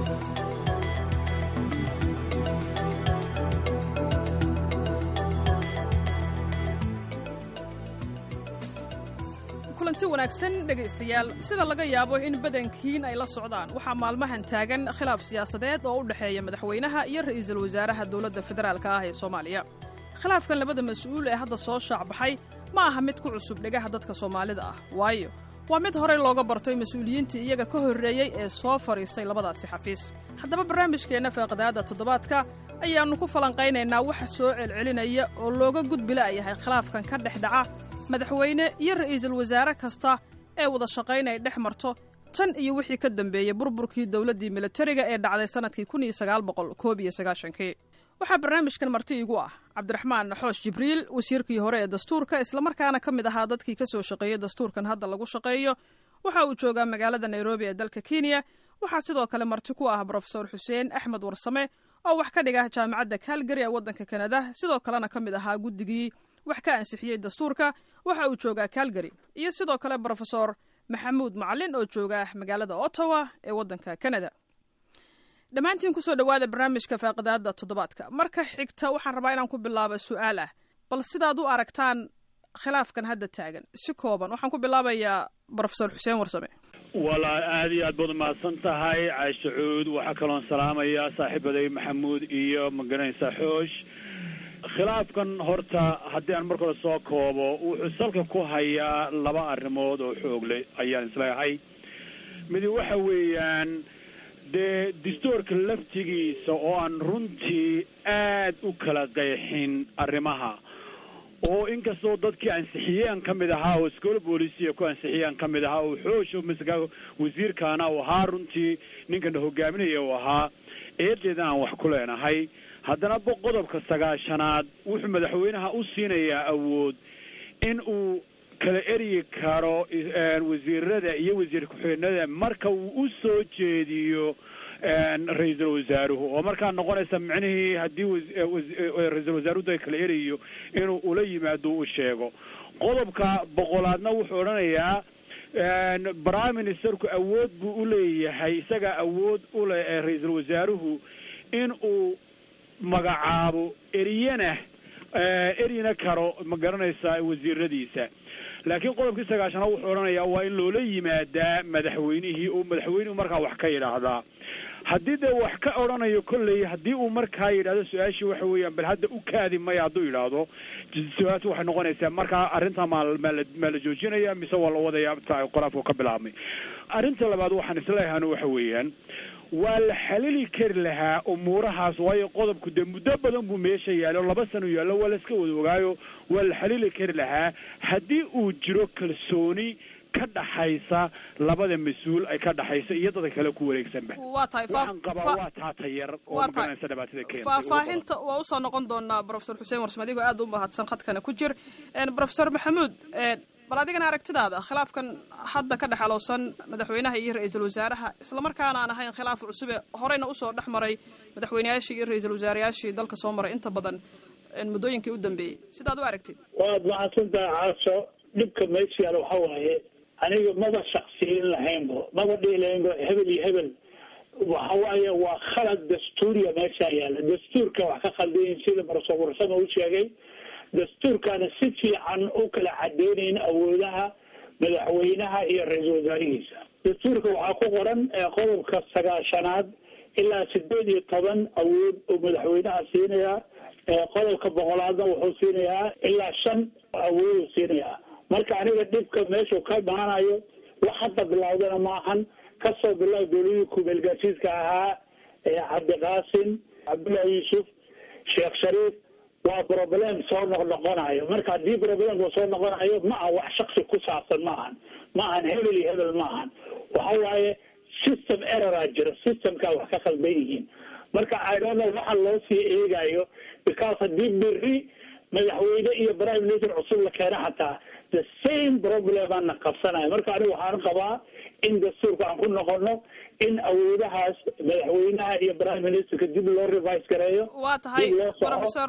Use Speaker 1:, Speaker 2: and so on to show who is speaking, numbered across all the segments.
Speaker 1: kulanti wanaagsan dhegaystayaal sida laga yaabo in badankiin ay la socdaan waxaa maalmahan taagan khilaaf siyaasadeed oo u dhexeeya madaxweynaha iyo ra'iisul wasaaraha dowladda federaalka ah ee soomaaliya khilaafkan labada mas-uul ee hadda soo shaacbaxay ma aha mid ku cusub dhegaha dadka soomaalida ah waayo waa mid horey looga bartay mas-uuliyiintii iyaga ka horreeyey ee soo fadhiistay labadaasi xafiis haddaba barnaamijkeenna faaqadaadda toddobaadka ayaannu ku falanqaynaynaa waxa soo celcelinaya oo looga gudbila yahay khilaafkan ka dhex dhaca madaxweyne iyo ra'iisul wasaare kasta ee wada shaqayn ay dhex marto tan iyo wixii ka dambeeyey burburkii dowladdii militariga ee dhacday sannadkii kun iyo sagaal boqol koob iyo sagaashankii waxaa barnaamijkan marti igu ah cabdiraxmaan naxoosh jibriil wasiirkii hore ee dastuurka islamarkaana ka mid ahaa dadkii ka soo shaqeeyey dastuurkan hadda lagu shaqeeyo waxa uu joogaa magaalada nairobi ee dalka kenya waxaa sidoo kale marti ku ah brofesor xuseen axmed warsame oo wax ka dhiga jaamacadda kalgary ee waddanka kanada sidoo kalena ka mid ahaa guddigii wax ka ansixiyey dastuurka waxa uu joogaa calgary iyo sidoo kale brofesor maxamuud macalin oo jooga magaalada ottawa ee waddanka canada dhammaantiin kusoo dhowaada barnaamijka faaqidaada toddobaadka marka xigta waxaan rabaa inaan ku bilaabo su-aal ah bal sidaad u aragtaan khilaafkan hadda taagan si kooban waxaan ku bilaabayaa brofesor xuseen warsame
Speaker 2: walaa aad iyo aad baad umahadsan tahay caashe cuud waxaa kaloon salaamaya saaxiibaday maxamuud iyo magaranaysa xoosh khilaafkan horta haddii aan marka hore soo koobo wuxuu salka ku hayaa laba arrimood oo xoogle ayaan isleehay midi waxa weeyaan dee dastuurka laftigiisa oo aan runtii aad u kala qeexin arrimaha oo inkastoo dadkii ansixiyeen ka mid ahaa oo iskoola boolisiya ku ansixiyeen ka mid ahaa oo xoosho masga wasiirkaana uu ahaa runtii ninkana hogaaminaya uu ahaa eedeedan aan wax ku leenahay haddana qodobka sagaashanaad wuxuu madaxweynaha u siinayaa awood in uu kala eryi karo wasiirada iyo wasiir ku-xigeenada marka uu u soo jeediyo ra-iisul wasaaruhu oo markaa noqonaysa micnihii haddii ra-iisul wasaaruhu kala erayo inuu ula yimaado u sheego qodobka boqolaadna wuxuu odhanayaa prime ministerku awood buu uleeyahay isagaa awood ule ra-iisul wasaaruhu in uu magacaabo eriyana eryina karo ma garanaysaa wasiiradiisa laakiin qodobkii sagaashanaad wuxuu odhanayaa waa in loola yimaadaa madaxweynihii oo madaxweynuhu markaa wax ka yidhaahdaa haddii dee wax ka odhanayo kolley haddii uu markaa yidhahdo su-aashii waxa weeyaan bal hadda u kaadi maya hadduu yidhaahdo su-aashu waxay noqonaysaa markaa arrintaa maa maala maa la joojinaya mise waa la wadaya qoraafku ka bilaabmay arrinta labaad waxaan isleeyahan waxa weeyaan waa la xalili kari lahaa umuurahaas waayo qodobku dee muddo badan buu meesha yaallo laba sano yaallo waa la iska wada ogaayo waa la xalili kari lahaa haddii uu jiro kalsooni ka dhaxaysa labada mas-uul ay ka dhaxaysa iyo dadka kale ku wareegsanba
Speaker 1: waa tahay
Speaker 2: waxaan qabaa waa taata yar oo
Speaker 1: waa tahay
Speaker 2: magaranaysa dhibaatada keentay
Speaker 1: faahfaahinta waa usoo noqon doonaa brofesor xuseen warsame adigoo aad u mahadsan khadkana ku jir brofesor maxamuud bal adigana aragtidaada khilaafkan hadda ka dhexalowsan madaxweynaha iyo ra-iisul wasaaraha islamarkaana aan ahayn khilaaf cusube horeyna usoo dhex maray madaxweyneyaashii iyo ra-iisul wasaarayaashii dalka soo maray inta badan muddooyinkii u dambeeyey sidaad u aragtid
Speaker 3: waad mahadsantahay caaso dhibka meesha yaala waxa waaye aniga maba shaksiyin lahaynbo maba dhihi lahaynbo hebel iyo hebel waxa waaye waa khalad dastuuriya meesha yaala dastuurka wax ka khaldayin sida barso warsama u sheegay dastuurkaana si fiican u kala cadeynayn awoodaha madaxweynaha iyo ra-iisul wasaarihiisa dastuurka waxaa ku qoran qodobka sagaashanaad ilaa sideed iyo toban awood oo madaxweynaha siinaya qodobka boqolaadna wuxuu siinayaa ilaa shan awooduu siinayaa marka aniga dhibka meeshuu ka imaanayo wax hadda bilowdana maahan kasoo bilow dowladii kumeelgaasiiska ahaa cabdiqaasim cabdullahi yuusuf sheekh shariif waa problem soo noqnoqonayo marka haddii problemka soo noqonayo ma aha wax shaksi ku saabsan ma ahan ma ahan hebel iyo hebel ma ahan waxa waaye system erroraa jira systemkaa wax ka khaldan yihiin marka idonno waxa loo sii eegayo because haddii beri madaxweyne iyo prime minister cusub la keeno xataa the same problem aana qabsanayo marka aniga waxaan qabaa in dastuurka aan ku noqono in awoodahaas madaxweynaha iyo prime ministerka dib loo revise gareeyo
Speaker 1: waa tahay
Speaker 3: dib loo soco
Speaker 1: brofesor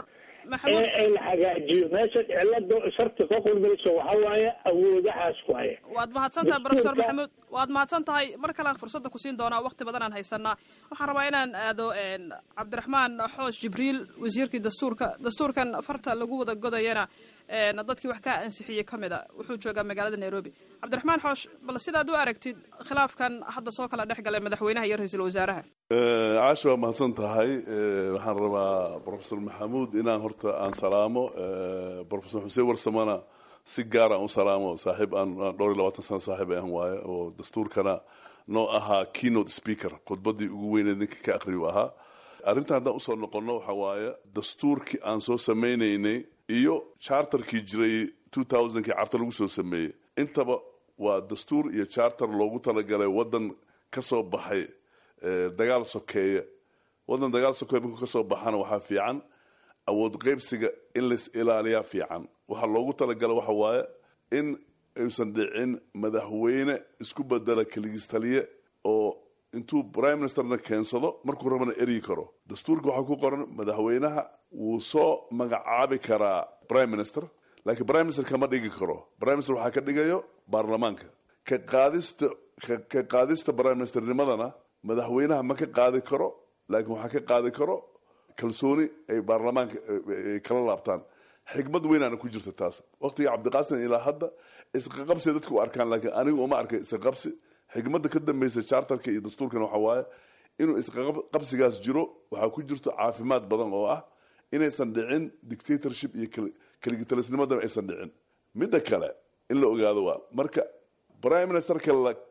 Speaker 3: ee ee la hagaajiyo meesha cilada sharta ka qurmayso waxa waaye awoodahaas waaye
Speaker 1: waad mahadsan tahay professor maxamuud waad mahadsan tahay mar kalean fursadda ku siin doonaa wakti badan aan haysanaa waxaan rabaa inaan aado cabdiraxmaan xoosh jibriil wasiirkii dastuurka dastuurkan farta lagu wada godayana dadkii wax ka ansixiyey ka mid a wuxuu joogaa magaalada nairobi cabdiraxmaan xoosh bal sidaad u aragtid khilaafkan hadda soo kala dhex galay madaxweynaha iyo ra-iisul wasaaraha
Speaker 4: caasha waa mahadsan tahay waxaan rabaa professor maxamuud inaan horta aan salaamo professor xuseen warsamana si gaar aan u salaamo saaxiib aan dhowr iyo labaatan sano saaxiib aan waaye oo dastuurkana noo ahaa keynote speaker khudbadii ugu weyneed ninka ka aqriyu ahaa arrintan haddaan usoo noqonno waxa waaye dastuurkii aan soo samaynaynay iyo charterkii jiray two thousandkii carta lagu soo sameeyey intaba waa dastuur iyo charter loogu talagalay waddan ka soo baxay dagaal sokeeye waddan dagaal sokeeye markuu ka soo baxana waxaa fiican awood qaybsiga in lais ilaaliyaa fiican waxaa loogu talagalay waxa waaye in aysan dhicin madaxweyne isku bedela keligistaliye oo intuu prime ministerna keensado markuu rabana eryi karo dastuurka waxaa ku qoran madaxweynaha wuu soo magacaabi karaa prime minister laakiin prime minister kama dhigi karo prime minister waxaa ka dhigayo baarlamaanka ka qaadista ka qaadista prime ministernimadana madaxweynaha ma ka qaadi karo laakiin waxaa ka qaadi karo kalsooni ay baarlamaanka kala laabtaan xikmad weynaana ku jirta taas waqtiga cabdiqaasim ilaa hadda isqaqabsi dadka u arkaan laakiin anigu uma arkay isqaqabsi xikmadda ka dambeysa charterka iyo dastuurkana waxa waaye inuu isqaqabsigaas jiro waxaa ku jirto caafimaad badan oo ah inaysan dhicin dictatorship iyo keligitalisnimadana aysan dhicin midda kale in la ogaado waa marka prime ministerka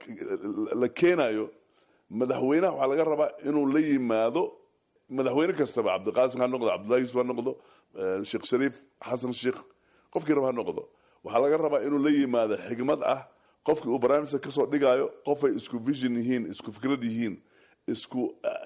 Speaker 4: la keenayo madaxweynaha waxaa laga rabaa inuu la yimaado madaxweyne kastaba cabdiqaasim ha noqdo cabdullahi yusuf ha noqdo sheekh shariif xasan sheekh qofkii raba ha noqdo waxaa laga rabaa inuu la yimaado xigmad ah qofkii uu prime minister kasoo dhigaayo qofay isku vision yihiin isku fikrad yihiin isku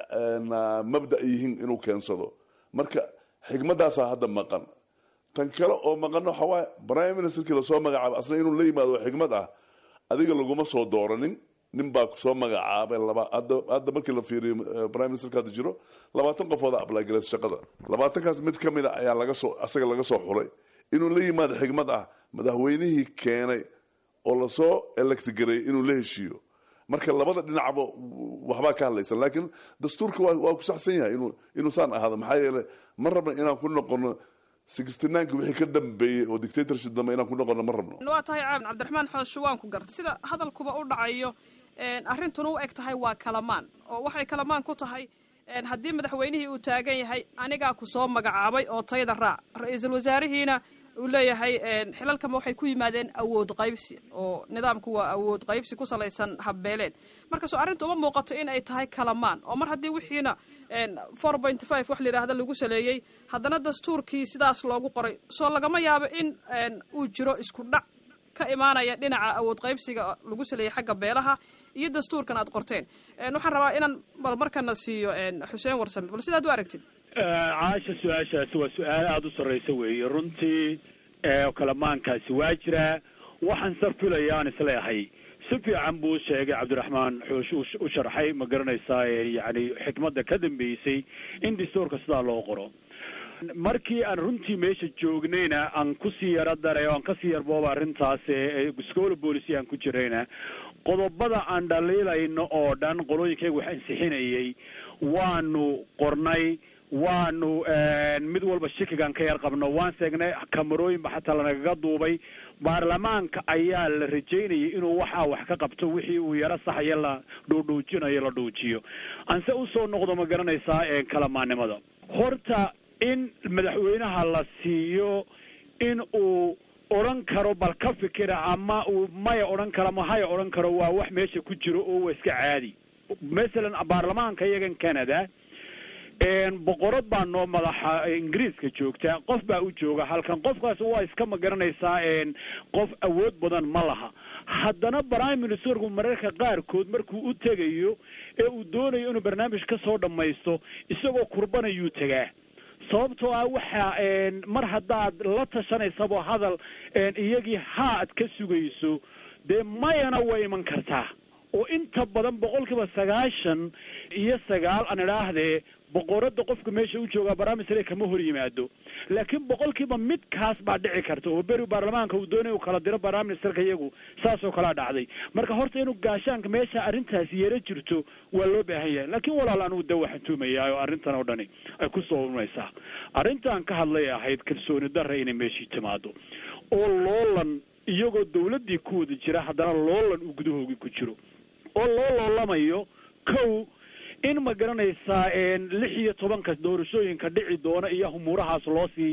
Speaker 4: mabda yihiin inuu keensado marka xigmadaasaa hadda maqan tan kale oo maqanna waxa waaye prime ministerkii lasoo magacaabo asna inuu la yimaado xigmad ah adiga laguma soo dooranin nin baa kusoo magacaabay laba hadda hadda markii la fiiriyo prime ministerka hadda jiro labaatan qofooda ablagareys shaqada labaatankaas mid ka mid a ayaa laga soo asaga laga soo xulay inuu la yimaado xigmad ah madaxweynihii keenay oo lasoo electgareeyay inuu la heshiiyo marka labada dhinacba waxbaa ka hadlaysan laakiin dastuurka waa ku saxsan yahay inuu inuu saan ahaado maxaa yeele ma rabna inaan ku noqono sixty-nineki wixii ka dambeeyey oo dictatorship dambe inaan ku noqono ma rabno
Speaker 1: waa tahay caabin cabdiraxmaan xoosho waan ku gartay sida hadalkuba u dhacayo arrintuna u eg tahay waa kalamaan oo waxay kalamaan ku tahay haddii madaxweynihii uu taagan yahay anigaa ku soo magacaabay oo tayda raac ra-iisul wasaarihiina uu leeyahay xilalkama waxay ku yimaadeen awood qaybsi oo nidaamku waa awood qaybsi ku salaysan habbeeleed marka soo arrinta uma muuqato in ay tahay kalamaan oo mar haddii wixiina four point five wax layidhaahda lagu saleeyey haddana dastuurkii sidaas loogu qoray soo lagama yaabo in uu jiro isku dhac ka imaanaya dhinaca awood qaybsiga lagu saleeyey xagga beelaha iyo dastuurkan aad qorteen waxaan rabaa inaan bal markana siiyo xuseen warsame bal sidaad u aragtid
Speaker 2: caasha su-aashaasi waa su-aal aada u sarreysa weeye runtii kalamaankaasi waa jiraa waxaan sa filaya aan isleehay si fiican buu sheegay cabdiraxmaan xoosh u sharxay ma garanaysaa yani xikmadda ka dambeysay in dastuurka sidaa loo qoro markii aan runtii meesha joognayna aan kusii yaro daray o aan kasii yarbooba arrintaas scola policy aan ku jirayna qodobada aan dhaliilayno oo dhan qolooyinkayga wax ansixinayay waanu qornay waanu mid walba shikigaan ka yar qabno waan seegnay kamarooyinba xataa lanagaga duubay baarlamaanka ayaa la rajaynayay inuu waxaa wax ka qabto wixii uu yaro saxaya la dhuudhuujinayo la dhuujiyo anse usoo noqdo ma garanaysaa kalamaannimada horta in madaxweynaha la siiyo in uu odhan karo bal ka fikira ama uu maya odhan karo ama haya odhan karo waa wax meesha ku jiro oo waa iska caadi masalan baarlamaanka iyagan canada boqorad baa noo madaxa ingiriiska joogta qof baa u jooga halkan qofkaas waa iska ma garanaysaa qof awood badan ma laha haddana prime ministerku mararka qaarkood markuu u tegayo ee uu doonayo inuu barnaamij ka soo dhammaysto isagoo kurbanayuu tegaa sababtoo ah waxa mar haddaad la tashanaysabo hadal iyagii haa ad ka sugayso dee mayana way iman kartaa oo inta badan boqolkiiba sagaashan iyo sagaal aan idhaahdee boqorada qofka meesha u joogaa barnaamijsare kama hor yimaado laakiin boqolkiiba midkaas baa dhici karta oo beri baarlamaanka uu doonay uu kala diro barnaministerka iyagu saasoo kalea dhacday marka horta inuu gaashaanka meesha arrintaasi yaro jirto waa loo baahan yahay laakiin walaal anugu da waxaan tuumayaa oo arrintan oo dhani ay ku soo urmaysaa arrintaan ka hadlay ahayd kalsooni darra inay meeshii timaado oo loolan iyagoo dawladdii ku wada jira haddana loolan uu gudahoogii ku jiro oo loo loolamayo kow in ma garanaysaa lix iyo tobanka doorashooyinka dhici doona iyo humuurahaas loo sii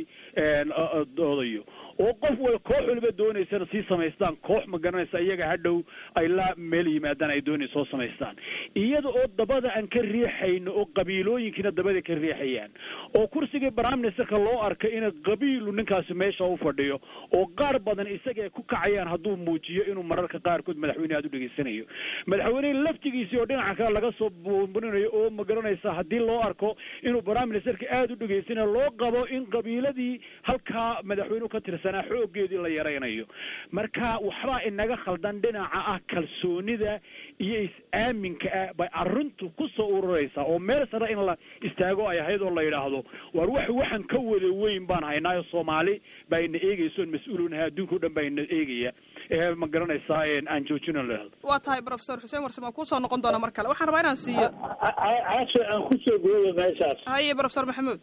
Speaker 2: doodayo oo qof wal koox waliba doonaysana sii samaystaan koox ma garanaysa iyaga hadhow ay la meel yimaadaan ay doonay soo samaystaan iyada oo dabada aan ka riixayno oo qabiilooyinkiina dabada ka riixayaan oo kursigii prime ministerka loo arkay in qabiilu ninkaasi meesha u fadhiyo oo qaar badan isaga ku kacayaan hadduu muujiyo inuu mararka qaarkood madaxweyne aad u dhegaysanayo madaxweyne laftigiisii oo dhinaca kale laga soo buunburinayo oo ma garanaysa haddii loo arko inuu prime ministerka aada u dhegaysanayo loo qabo in qabiiladii halkaa madaxweynuhu ka tirsanaa xoogeedii la yaraynayo marka waxbaa inaga khaldan dhinaca ah kalsoonida iyo is-aaminka ah bay arrintu ku soo ururaysaa oo meel sare in la istaago ay ahayd oo la yidhaahdo war wax waxaan ka wada weyn baan haynaayo soomaali baa ina eegayso mas-uulunaha adduunka o dhan baa ina eegaya ee ma garanaysaa aan joojino lahado
Speaker 1: waa tahay professor xuseen warsame kusoo noqon doona mar kale waxaan rabaa inaan siiyo
Speaker 3: casho aan kusoo gooyo meeshaas
Speaker 1: haye professor maxamuud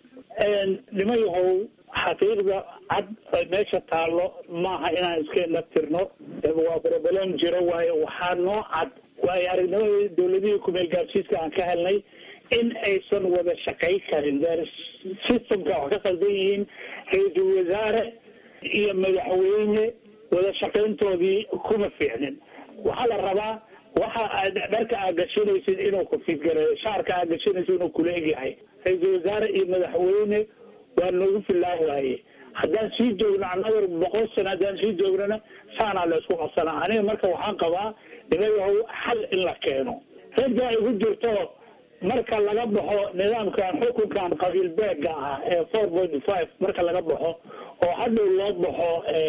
Speaker 3: nima yahow xaqiiqda cad meesha taallo maaha inaan iska naftirno waa broblem jiro waayo waxaa noo cad waayo aragnimadii dawladihii kumeel gaarsiiska aan ka helnay in aysan wada shaqay karin systemka wax ka qaldan yihiin ra-iisul wasaare iyo madaxweyne wada shaqayntoodii kuma fiicnin waxaa la rabaa waxa aad dharka aad gashanaysid inuu ku fidgareeyo shaarka aad gashanaysid inuu kula egyahay ra-iisul wasaare iyo madaxweyne waa noogu fillaan waaye haddaan sii joogno annaga boqol sano haddaan sii joognana saanaa la isku qabsanaa aniga marka waxaan qabaa nimayahow xal in la keeno ragga igu jirto marka laga baxo nidaamkan xukunkan qabiil beega ah ee four point five marka laga baxo oo hadhow loo baxo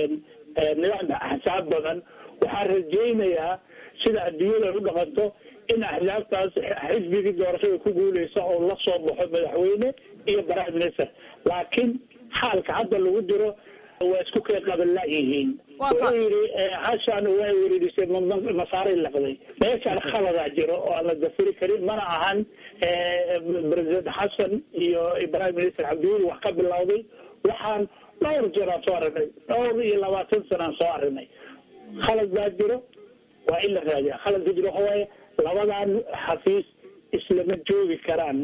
Speaker 3: nidaamka axsaab badan waxaan rajaynayaa sida adduunyada ay u dhaqanto in axsaabtaas xisbigii doorashada ku guuleysa oo la soo baxo madaxweyne iyo prime minister laakiin xaalka hadda lagu jiro waa isku kay qabala yihiin wuxuu yidhi hashaan waa wereerisay masaaray laqday meeshaan khaladaa jiro oo aan la dafiri karin mana ahan president xasan iyo prime minister cabdiweli wax ka bilowday waxaan dhowr jeer aan soo aragnay dhowr iyo labaatan sana aan soo aragnay khalad baa jiro waa in la raadiya khaladka jiro waxa waaye labadan xafiis islama joogi karaan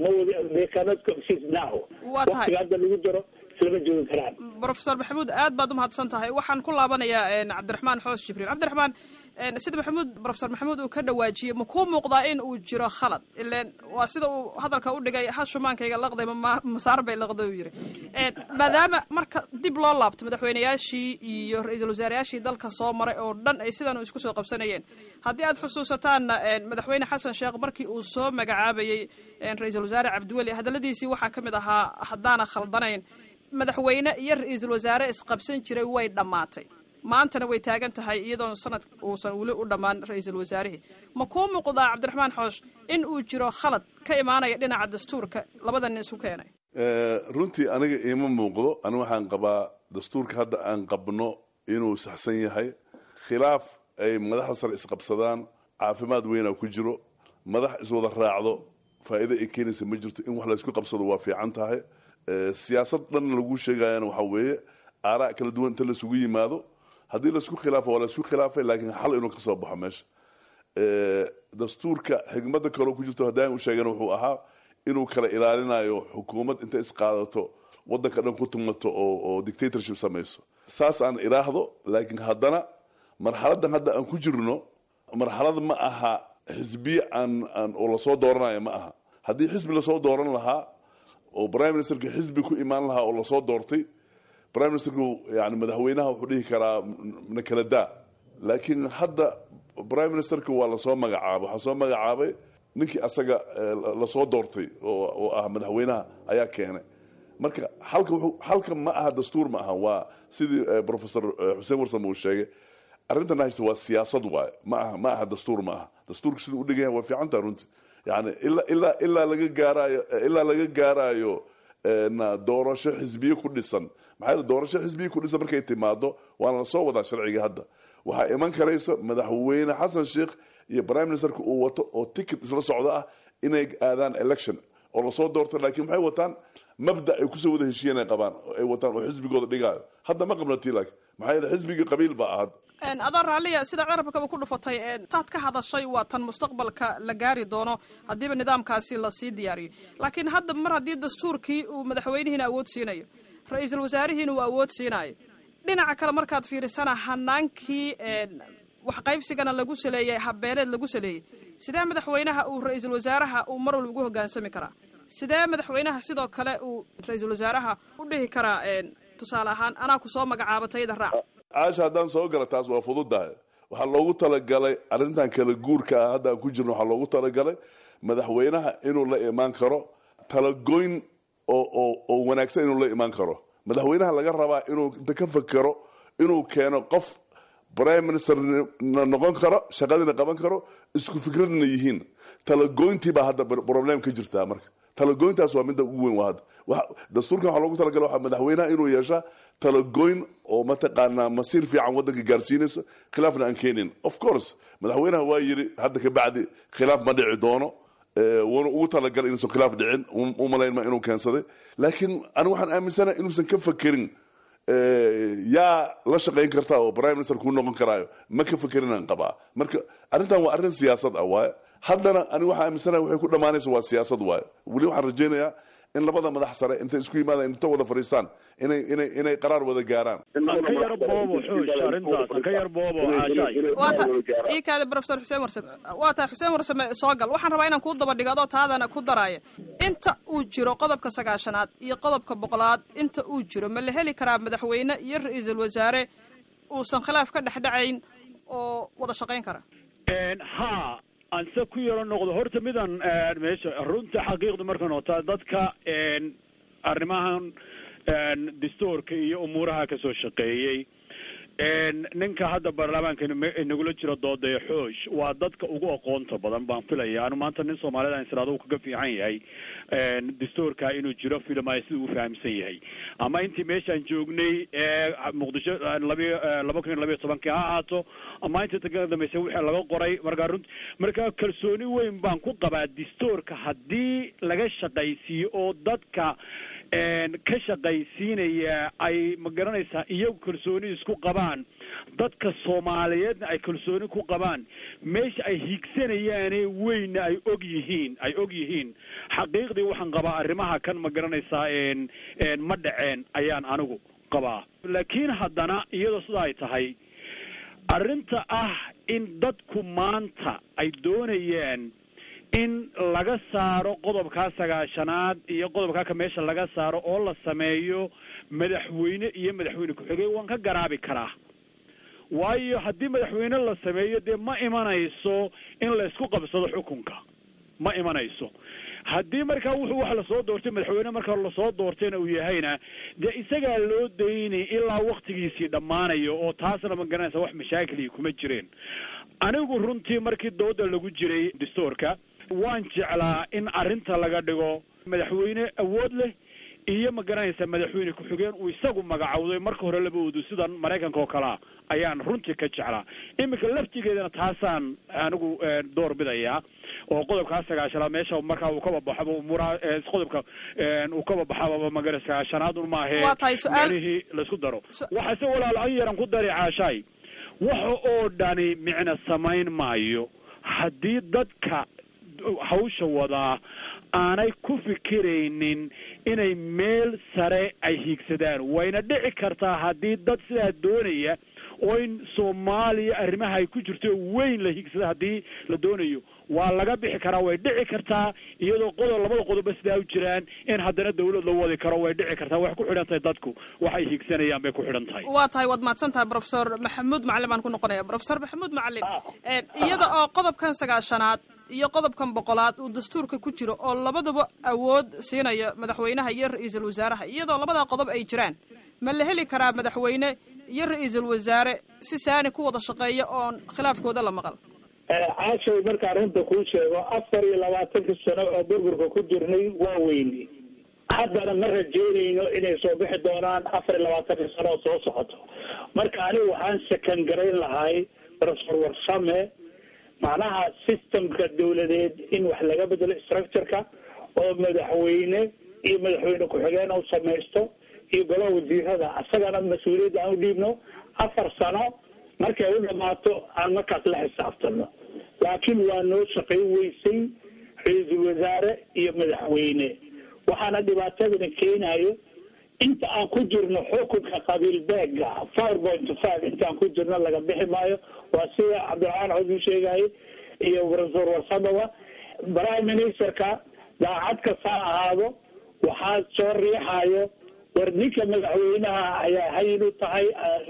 Speaker 3: mawdcanow waqtiga hadda lagu jiro islama joogi karaan
Speaker 1: professor maxamuud aad baad umahadsan tahay waxaan ku laabanayaa cabdiraxmaan xoos jibriil cabdiraxmaan sida maxamuud professor maxamuud uu ka dhawaajiyey ma kuu muuqdaa in uu jiro khalad ilen waa sida uu hadalka u dhigay ha shumaankayga laqday masaar bay laqday uu yidhi maadaama marka dib loo laabto madaxweyneyaashii iyo ra-iisul wasaarayaashii dalka soo maray oo dhan ay sidan isku soo qabsanayeen haddii aad xusuusataanna madaxweyne xasan sheekh markii uu soo magacaabayey ra-iisul wasaare cabdiweli hadalladiisii waxaa ka mid ahaa haddaana khaldanayn madaxweyne iyo ra-iisul wasaare isqabsan jiray way dhammaatay maantana way taagan tahay iyadoon sanad uusan weli u dhammaan ra-iisul wasaarihii ma kuu muuqdaa cabdiraxmaan xoosh in uu jiro khalad ka imaanaya dhinaca dastuurka labada nin isu keenay
Speaker 4: runtii aniga iima muuqdo aniga waxaan qabaa dastuurka hadda aan qabno inuu saxsan yahay khilaaf ay madaxda sare isqabsadaan caafimaad weynaa ku jiro madax iswada raacdo faa'iido ay keenaysa ma jirto in wax laysku qabsado waa fiican tahay siyaasad dhan lagu sheegayana waxaa weeye aaraa kala duwan inta laisugu yimaado haddii laisku khilaafo waa laisku khilaafay laakiin xal inuu ka soo baxo meesha dastuurka xigmada kaloo ku jirto haddaan u sheegana wuxuu ahaa inuu kala ilaalinayo xukuumad inta isqaadato wadanka dhan ku tumato oo oo dictatorship samayso saas aan iraahdo laakiin haddana marxaladan hadda aan ku jirno marxalad ma aha xisbiye aan aan oo lasoo dooranayo ma aha haddii xisbi lasoo dooran lahaa oo prime ministerka xisbi ku imaan lahaa oo lasoo doortay prime ministerku yani madaxweynaha wuxuu dhihi karaa na kala daa laakiin hadda prime ministerka waa lasoo magacaabay waxaa soo magacaabay ninkii asaga lasoo doortay oo ah madaxweynaha ayaa keenay marka halka halka ma aha dastuur ma aha waa sidii professor xuseen warsam uu sheegay arrintan haysta waa siyaasad waaye ma aha ma aha dastuur ma aha dastuurka siduu udhigan yahay waa fiican taha runtii yani ilaa ilaa ilaa laga gaaraayo ilaa laga gaaraayo doorasho xisbiye ku dhisan maxaa yeele doorasho xisbiye ku dhisan markay timaado waana la soo wadaa sharciga hadda waxaa iman karayso madaxweyne xasan sheikh iyo prime ministerka uu wato oo ticket isla socdo ah inay aadaan election oo lasoo doorto laakiin maxay wataan mabda ay kusoo wada heshiiyeen ay qabaan ay wataan oo xisbigooda dhigaayo hadda ma qabno tii laakiin maxaa yeele xisbigii qabiil baa ahad
Speaker 1: adoo raalliya sida carabkaba ku dhufatay taad ka hadashay waa tan mustaqbalka la gaari doono haddiiba nidaamkaasi lasii diyaariyo laakiin hadda mar haddii dastuurkii uu madaxweynihiina awood siinayo ra-iisul wasaarihiina uu awood siinayo dhinaca kale markaad fiirisana hanaankii waxqaybsigana lagu saleeyey habeeleed lagu saleeyey sidee madaxweynaha uu ra-iisul wasaaraha uu mar walba ugu hogaansami karaa sidee madaxweynaha sidoo kale uu ra-iisul wasaaraha u dhihi karaa tusaale ahaan anaa ku soo magacaaba tayada raac
Speaker 4: caasha haddaan soo gala taas waa fududahay waxaa loogu talagalay arrintan kala guurka ah hadda aan ku jirno waxaa loogu talagalay madaxweynaha inuu la imaan karo talagoyn oo oo oo wanaagsan inuu la imaan karo madaxweynaha laga rabaa inuu inta ka fakero inuu keeno qof prime minister na noqon karo shaqadina qaban karo isku fikradna yihiin talagoyntii baa hadda problem ka jirtaa marka talagoyntaas waa midda ugu weyn waa hadda dastuurkan waxaa loogu talagala waxaa madaxweynaha inuu yeeshaa talagoyn oo mataqaanaa masiir fiican waddanka gaarsiinayso khilaafna aan keenin of course madaxweynaha waa yiri hadda ka bacdi khilaaf ma dhici doono wuuna ugu talagalay inuusan khilaaf dhicin u malaynma inuu keensaday laakiin anigu waxaan aaminsanaha inuusan ka fakerin yaa la shaqayn karta oo prime minister kuu noqon karaayo ma ka fakerinaan qabaa marka arrintan waa arrin siyaasad ah waaye haddana anigu waxaan aaminsanaha waxay ku dhammaanaysa waa siyaasad waaye weli waxaan rajaynayaa in labada madax sare intay isku yimaadaan inta wada fadhiistaan inay inay inay qaraar wada gaaraan
Speaker 2: aan ka yar boobo xoosh arrintaas aan ka yar boobo caashaay
Speaker 1: waata ii kaada professor xuseen warsame waa tahay xuseen warsame soo gal waxaan rabaa inaan kuu daba dhigo adoo taadana ku daraaya inta uu jiro qodobka sagaashanaad iyo qodobka boqolaad inta uu jiro ma la heli karaa madaxweyne iyo ra-iisul wasaare uusan khilaaf ka dhexdhacayn oo wada shaqayn kara
Speaker 2: ha anse ku yaro noqdo horta midan meesha runta xaqiiqda markan otaa dadka arrimahan dastuurka iyo umuuraha kasoo shaqeeyey ninka hadda baarlamaanka nagula jiro doodaya xoosh waa dadka ugu aqoonta badan baan filaya anu maanta nin soomaalida israado uu kaga fiican yahay dastuurka inuu jiro filmay sida uu fahamsan yahay ama intii meeshaan joognay ee muqdisho labi laba kun iyo labiyo tobankii ha ahaato ama intii ka dambeysay wixii laga qoray markaa runt markaa kalsooni weyn baan ku qabaa dastuurka haddii laga shaqaysiiyo oo dadka ka shaqaysiinaya ay ma garanaysaa iyagu kalsooni isku qabaan dadka soomaaliyeedna ay kalsooni ku qabaan meesha ay hiigsanayaane weynna ay og yihiin ay og yihiin xaqiiqdii waxaan qabaa arrimaha kan ma garanaysaa ma dhaceen ayaan anigu qabaa laakiin haddana iyadoo sida ay tahay arrinta ah in dadku maanta ay doonayaan in laga saaro qodobkaa sagaashanaad iyo qodobkaa ka meesha laga saaro oo la sameeyo madaxweyne iyo madaxweyne ku-xigeen waan ka garaabi karaa waayo haddii madaxweyne la sameeyo dee ma imanayso in laysku qabsado xukunka ma imanayso haddii markaa wuxuu wax lasoo doortay madaxweyne markaa lasoo doortayna uu yahayna dee isagaa loo daynay ilaa waktigiisii dhammaanayo oo taasna ma garanaysa wax mashaakilii kuma jireen anigu runtii markii dooda lagu jiray dastuurka waan jeclaa in arrinta laga dhigo madaxweyne awood leh iyo ma garanaysa madaxweyne ku-xigeen uu isagu magacowday marka hore laba udu sidan maraykanka oo kalea ayaan runtii ka jeclaa iminka laftigeedana taasaan anigu door bidayaa oo qodobkaa sagaashanaad meesha markaa uu kababaxaba umuuraha qodobka uu kababaxaba magara sagaashanaadun maahe meelihii laisku daro waxaase walaal an yaran ku dari caashaay waxa oo dhani micna samayn maayo haddii dadka hawsha wadaa aanay ku fikiraynin inay meel sare ay hiigsadaan wayna dhici kartaa haddii dad sidaa doonaya oo in soomaaliya arrimaha ay ku jirto weyn la hiigsada haddii la doonayo waa laga bixi karaa way dhici kartaa iyadoo qodob labada qodobba sidaa u jiraan in haddana dawlad la wadi karo way dhici kartaa waxay ku xidhan tahay dadku waxay hiigsanayaan bay ku xidhan tahay
Speaker 1: waa tahay waad mahadsan tahay professor maxamuud macalin baan ku noqonaya professor maxamuud macalin iyada oo qodobkan sagaashanaad iyo qodobkan boqolaad uu dastuurka ku jiro oo labadaba awood siinaya madaxweynaha iyo ra-iisul wasaaraha iyadoo labadaa qodob ay jiraan ma la heli karaa madaxweyne iyo ra-iisul wasaare si saani ku wada shaqeeya oon khilaafkooda la maqal
Speaker 3: caashay markaan runta kuu sheego afar iyo labaatanka sano oo burburka ku jirnay waa weyni haddana ma rajeynayno inay soo bixi doonaan afar iyo labaatanka sano oo soo socoto marka anigu waxaan sakan garayn lahay professor warsame macnaha systemka dawladeed in wax laga bedelo structureka oo madaxweyne iyo madaxweyne ku-xigeen u samaysto iyo golaha wasiirada asagana mas-uuliyadda aan u dhiibno afar sano markay u dhamaato aan markaas la xisaabtano laakiin waa noo shaqayn weysay ra-iisul wasaare iyo madaxweyne waxaana dhibaatadana keenayo inta aan ku jirno xukunka qabiil beega four point five intaan ku jirno laga bixi maayo waa sida cabdiraxmaan xod u sheegayay iyo professor warsamawa prime ministerka daacad kasta ha ahaado waxaa soo riixayo war ninka madaxweynaha ayaa hayin u tahay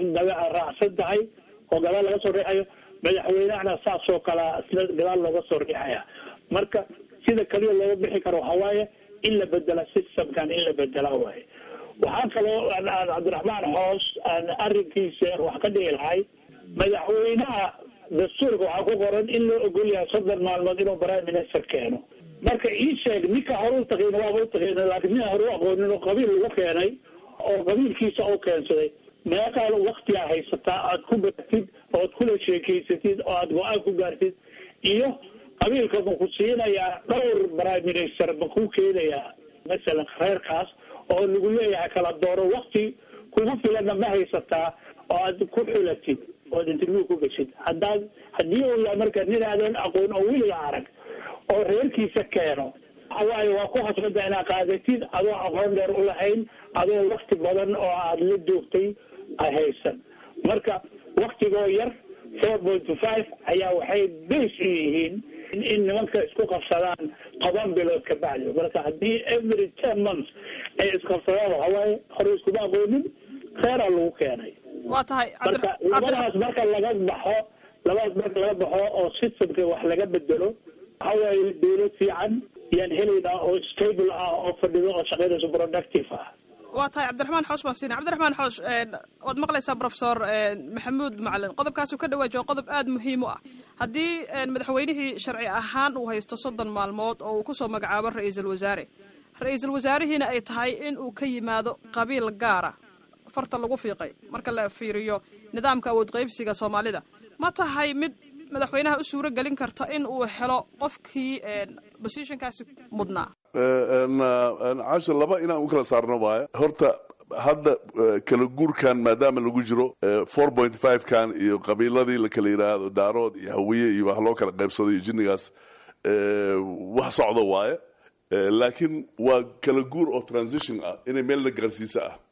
Speaker 3: raacsan tahay oo gadaal laga soo riixayo madaxweynehana saas oo kalea isla gadaal looga soo riixaya marka sida kaliya looga bixi karo waxaa waaye in la bedela systemkan in la bedela waaye waxaa kaloo cabdiraxmaan xoos aan arrinkiisa wax ka dhihi lahay madaxweynaha dastuurka waxaa ku qoran in loo ogol yahay soddon maalmood inuu prime minister keeno marka ii sheeg ninka hore u taqin waaba u taqin laakiin nin hore u aqoonin oo qabiil lagu keenay oo qabiilkiisa u keensaday meeqaal waktigaa haysataa aad ku baratid oo aad kula sheekeysatid oo aad go-aan ku gaartid iyo qabiilka ma ku siinayaa dhowr prime minister ma ku keenayaa masalan reerkaas oo lagu leeyahay kala dooro wakti kugu filanna ma haysataa oo aad ku xulatid ood interview ku geshid haddaad haddii uu yahay marka nin aadan aqoon oo weliga arag oo reerkiisa keeno waxawaaye waa ku khasbada inaad qaadatid adoo aqoon dheer u lahayn adoo wakti badan oo aada la joogtay ay haysan marka waktigoo yar four point five ayaa waxay base u yihiin in nimanka isku qabsadaan toban bilood ka bacdi marka haddii every ten months ay isqabsadaan waxawaaye hore iskuma aqoonin kheyraa lagu keenay
Speaker 1: waa tahay
Speaker 3: marka labadaas marka laga baxo labadaas marka laga baxo oo systemka wax laga bedelo waxa waaye dawlad fiican yaan helaynaa oo stable ah oo fadhido oo shaqaynayso productive ah
Speaker 1: waa tahay cabdiraxmaan xoosh baan siina cabdiraxmaan xoosh waad maqlaysaa professor maxamuud macalin qodobkaasuu ka dhawaajiyo qodob aada muhiim u ah haddii madaxweynihii sharci ahaan uu haysto soddon maalmood oo uu kusoo magacaabo ra-iisul wasaare ra-iisul wasaarihiina ay tahay in uu ka yimaado qabiil gaara farta lagu fiiqay marka la fiiriyo nidaamka awood qaybsiga soomaalida ma tahay mid madaxweynaha u suuro gelin karta in uu helo qofkii positionkaasi mudnaa
Speaker 4: cashir laba inaan u kala saarno waaye horta hadda kala guurkan maadaama lagu jiro four point five kan iyo qabiiladii la kala yidhaahdo daarood iyo hawiye iyo wax loo kala qaybsado iyo jinnigaas wax socdo waaye laakiin waa kala guur oo transition ah inay meel la gaarsiisa ah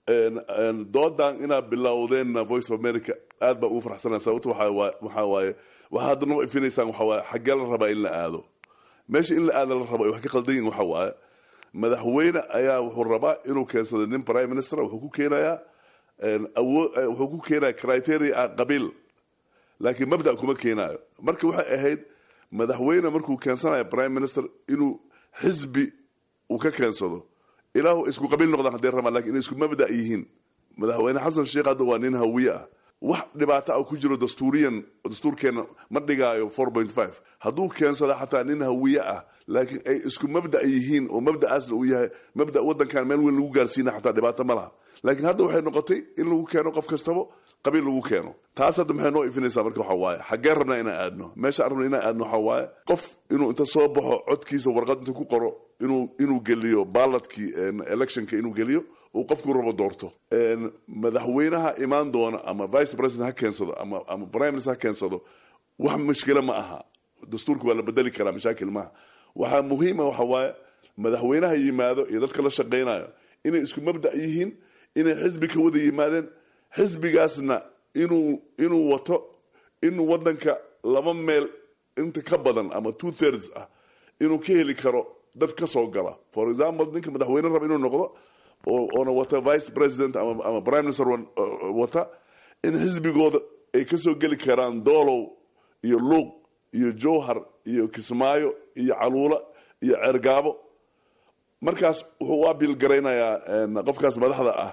Speaker 4: doodan inaad bilowdeenna voice of america aad baan ugu farxsanaa sababto waxaa waaye waxaa hadda noo ifinaysaan waxaa waaye xaggee la rabaa in la aado meesha in la aada la rabo ay wax ka qaldan yihin waxa waaye madaxweyne ayaa wuxuu rabaa inuu keensado nin prime minister wuxuu ku keenayaa awood wuxuu ku keenaya criteria ah qabiil laakiin mabda kuma keenayo marka waxay ahayd madaxweyne markuu keensanayo prime minister inuu xisbi uu ka keensado ilaahu isku qabiil noqdaan hadday rabaan lakin inay isku mabda yihiin madaxweyne xasan sheekh hadda waa nin hawiye ah wax dhibaato ah ku jiro dastuuriyan dastuurkeena ma dhigaayo four point five hadduu keensada xataa nin hawiye ah laakiin ay isku mabda yihiin oo mabda'aasna uu yahay mabda waddankan meel weyn lagu gaarsiina xataa dhibaato ma laha laakiin hadda waxay noqotay in lagu keeno qof kastaba qabiil lagu keeno taas hadda maxay noo ifinaysaa marka waxa waaye xaggee rabnaa inaan aadno meesha aan rabna inaan aadno waxa waaye qof inuu inta soo baxo codkiisa warqad intuu ku qoro inuu inuu geliyo ballotkii electionka inuu geliyo uu qofku rabo doorto madaxweynaha imaan doona ama vice president ha keensado ama ama prime minister ha keensado wax mushkilo ma aha dastuurka waa la bedeli karaa mashaakil maaha waxaa muhiima waxa waaye madaxweynaha yimaado iyo dadka la shaqaynayo inay isku mabda yihiin inay xisbi ka wada yimaadeen xisbigaasna inuu inuu wato in wadanka laba meel inta ka badan ama two thirds ah inuu ka heli karo dad ka soo gala for example ninka madaxweyne raba inuu noqdo oona wata vice president ama prime minister wata in xisbigooda ay kasoo geli karaan doolow iyo luuq iyo jowhar iyo kismaayo iyo caluula iyo cergaabo markaas wuxuu u abiil garaynayaa qofkaas madaxda ah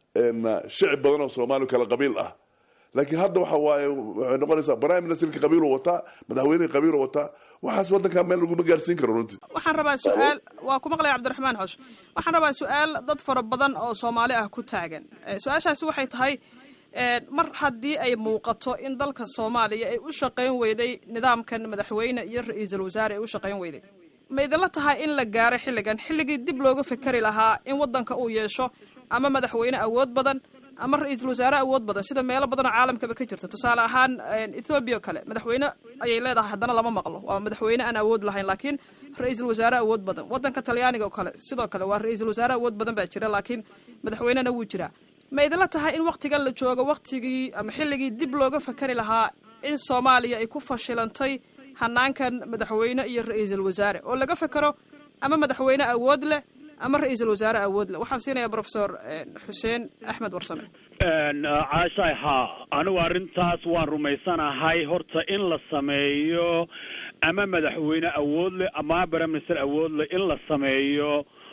Speaker 4: shicib badan oo soomaaliya kala qabiil ah laakiin hadda waxa waaye waxay noqonaysaa prime ministerka qabiilu wataa madaxweynihii qabiilu wataa waxaas waddankaa meel laguma gaarsiin karo runtii
Speaker 1: waxaan rabaa su-aal waa ku maqlaya cabdiraxmaan xosh waxaan rabaa su-aal dad fara badan oo soomaali ah ku taagan su-aashaasi waxay tahay mar haddii ay muuqato in dalka soomaaliya ay u shaqayn weyday nidaamkan madaxweyne iyo ra-iisul wasaare ay u shaqayn weyday ma idinla tahay in la gaaray xilligan xilligii dib looga fekeri lahaa in waddanka uu yeesho ama madaxweyne awood badan ama ra-iisul wasaare awood badan sida meelo badanoo caalamkaba ka jirta tusaale ahaan ethoobiya o kale madaxweyne ayay leedahay haddana lama maqlo waa madaxweyne aan awood lahayn laakiin ra-iisul wasaare awood badan waddanka talyaaniga oo kale sidoo kale waa ra-iisul wasaare awood badan baa jira laakiin madaxweynena wuu jiraa ma idinla tahay in waktigan la joogo waktigii ama xilligii dib looga fakari lahaa in soomaaliya ay ku fashilantay hanaankan madaxweyne iyo ra-iisul wasaare oo laga fekero ama madaxweyne awood leh ama ra-iisul wasaare awood leh waxaan siinayaa professor xuseen axmed warsame
Speaker 2: caashaay haa anigu arrintaas waan rumaysanahay horta in la sameeyo ama madaxweyne awood leh ama prime minister awood leh in la sameeyo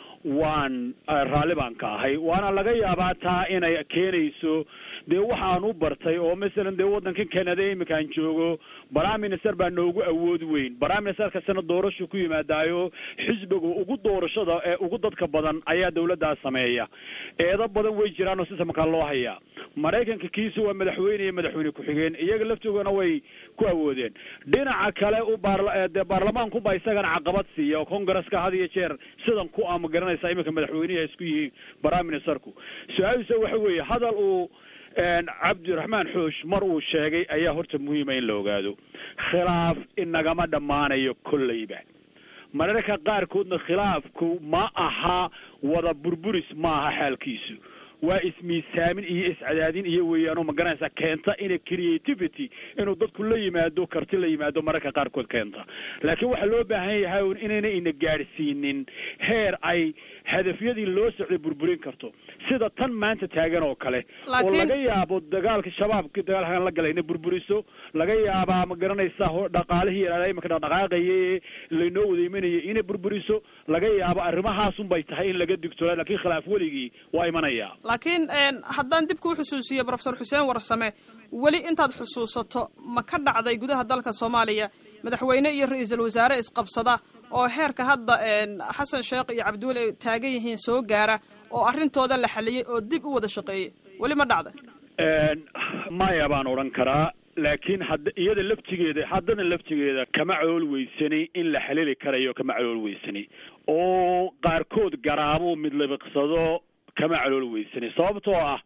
Speaker 2: waan raalli baan ka ahay waana laga yaabaa taa inay keenayso dee waxaan u bartay oo masalan dee waddankan canada iminkaan joogo prime minister baa noogu awood weyn prime minister kastana doorashu ku yimaadaayo xisbiga ugu doorashada ee ugu dadka badan ayaa dawladdaas sameeya eedo badan way jiraan oo sisamkaa loo hayaa maraykanka kiisa waa madaxweyne iyo madaxweyne ku-xigeen iyaga laftoogana way ku awoodeen dhinaca kale u baardee baarlamaankuba isagana caqabad siiya oo congresska had iyo jeer sidan ku ama garanaysa iminka madaxweyneha isku yihiin prime ministerku su-aaliisa waxa weeye hadal uu cabdiraxmaan xoosh mar uu sheegay ayaa horta muhiima in la ogaado khilaaf inagama dhammaanayo kolleyba mararka qaarkoodna khilaafku ma aha wada burburis ma aha xaalkiisu waa ismiisaamin iyo iscadaadin iyo weeyaanoo magaranaysa keenta ina creativity inuu dadku la yimaado karti la yimaado mararka qaarkood keenta laakiin waxaa loo baahan yahay un inayna ina gaadhsiinin heer ay hadafyadii loo socday burburin karto sida tan maanta taagan oo kale oo laga yaabo dagaalka shabaabka dagaalkan la galay inay burburiso laga yaabaa ma garanaysa dhaqaalihii yaraada imanka dhaqdhaqaaqaye laynoo wada imanayay inay burburiso laga yaabo arrimahaasun bay tahay in laga digtoola lakiin khilaaf weligii waa imanaya
Speaker 1: laakiin haddaan dib kuu xusuusiyo professor xuseen warsame weli intaad xusuusato ma ka dhacday gudaha dalka soomaaliya madaxweyne iyo ra-iisul wasaare isqabsada oo heerka hadda xasan sheekh iyo cabdiweli ay taagan yihiin soo gaara oo arrintooda la xaliyey oo dib u wada shaqeeyey weli ma dhacday
Speaker 2: maya baan odhan karaa laakiin hadda iyada laftigeeda haddana laftigeeda kama calool weysani in la xalili karayo kama calool weysani oo qaarkood garaamo mid labiqsado kama calool weysani sababtoo ah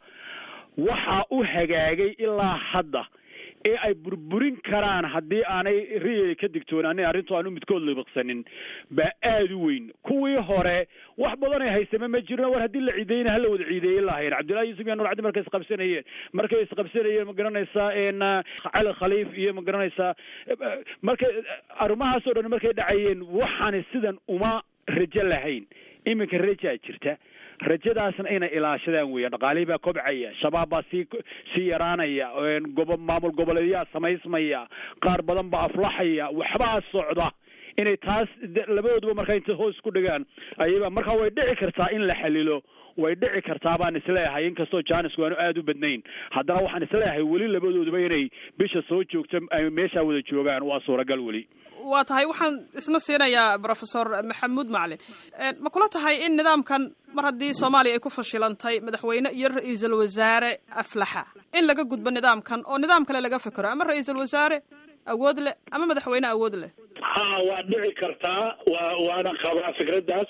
Speaker 2: waxaa u hagaagay ilaa hadda ee ay burburin karaan haddii aanay riyay ka digtoonaanin arrintu aanu midkood libiqsanin baa aada u weyn kuwii hore wax badan ay haysame ma jirno war haddii la ciideyna hala wada ciideeyin lahayn cabdullahi yuusuf iyo nur cabdi markay isqabsanayeen markay isqabsanayeen ma garanaysaa cali khaliif iyo ma garanaysaa markay arrimahaasoo dhan markay dhacayeen waxaani sidan uma rajo lahayn iminka rajaa jirta rajadaasna inay ilaashadaan weeyaan dhaqaalihii baa kobcaya shabaab baa sii sii yaraanaya gobo maamul goboleedyaa samaysmaya qaar badan baa aflaxaya waxbaa socda inay taas labadooduba markaa intay hoos ku dhigaan ayaba markaa way dhici kartaa in la xalilo way dhici kartaa baan isleeyahay inkastoo jaanisku aanu aada u badnayn haddana waxaan isleeyahay weli labadooduba inay bisha soo joogto ay meeshaa wada joogaan waa suuragal weli
Speaker 1: waa tahay waxaan isna siinayaa professor maxamuud macalin ma kula tahay in nidaamkan mar haddii soomaaliya ay ku fashilantay madaxweyne iyo ra-iisul wasaare aflaxa in laga gudbo nidaamkan oo nidaam kale laga fekero ama ra-iisul wasaare awood leh ama madaxweyne awood leh
Speaker 3: ha waa dhici kartaa wa waana qabaa fikraddaas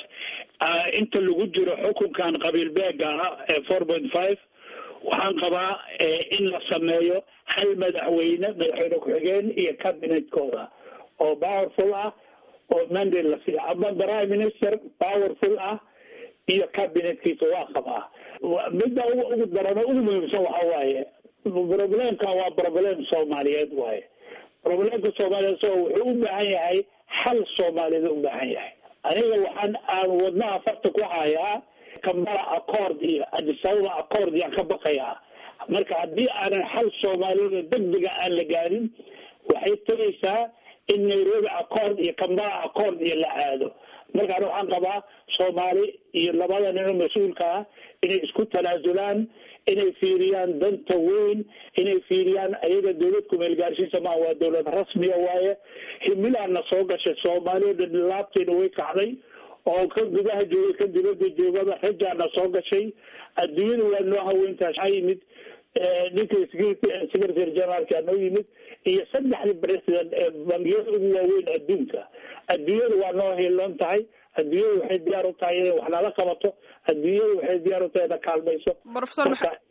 Speaker 3: inta lagu jiro xukunkan qabiil beega ah ee four point five waxaan qabaa in la sameeyo hal madaxweyne madaxweyne ku-xigeen iyo cabinetkooda oo powerful ah oo mandate la siiyo ama prime minister powerful ah iyo cabinetkiisa waa qabaa midda ugu darano ugu muhiimsan waxa waaye problemka waa problem soomaaliyeed waaye problemka soomaaliyeed so wuxuu u baahan yahay xal soomaaliyeed u baahan yahay aniga waxaan aan wadnaha farta ku hayaa kambara accord iyo adisababa accord yaan ka baqayaa marka haddii aanan xal soomaaliyeed degdega aan la gaarin waxay tegaysaa in nairobi accord iyo kambara accord iyo la aado markaan waxaan qabaa soomaali iyo labada nin oo mas-uulka ah inay isku tanaasulaan inay fiiriyaan danta weyn inay fiiriyaan ayaga dawlad kumeel gaarsiisa maa waa dawlad rasmiya waaye himilaana soo gashay soomaali o dhan laabteena way kacday oo ka gudaha jooga ka dibada joogaba rajaana soo gashay adduunyada waa noo haweyntaas waxaa yimid ninka secretary generaalka noo yimid iyo saddexdii president ee bangiyada ugu waaweyn adduunka adduunyada waa noo hiiloon tahay adduunyada waxay diyaar u tahay inay wax nala qabato adduunyada waxay diyaar u tahay ina kaalmayso
Speaker 1: professor